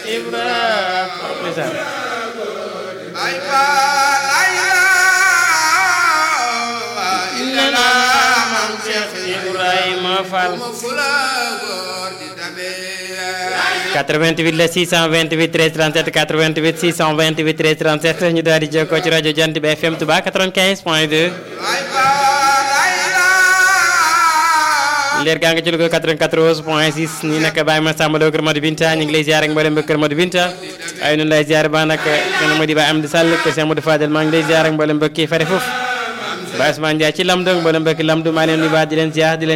Ibrahima ay faal ay lana maam Cheikh Ibrahima Fall ma fula góor di tabe 88 la 628 13 37 88 628 13 37 ñu daal di jokkoo ci rajo Jant bi FM Touba 95 point 2 ay faal ay leer gaa nga ci Louga 94 point 6 nii nag Baye Massamba Lo Kër Modou Binta ñu ngi lay ziar ak mboolem ba Kër Modou Binta ay nun lay ziar ba nag kenn moo di Baye Amdi Sall kër Cheikh Modou Fadel maa ngi lay ziar ak mboolem mbokk yi fare foofu Baye Ousmane Ndiaye ci Lamdong mboolem mbokk Lamdu maa leen di baax di leen ziar di leen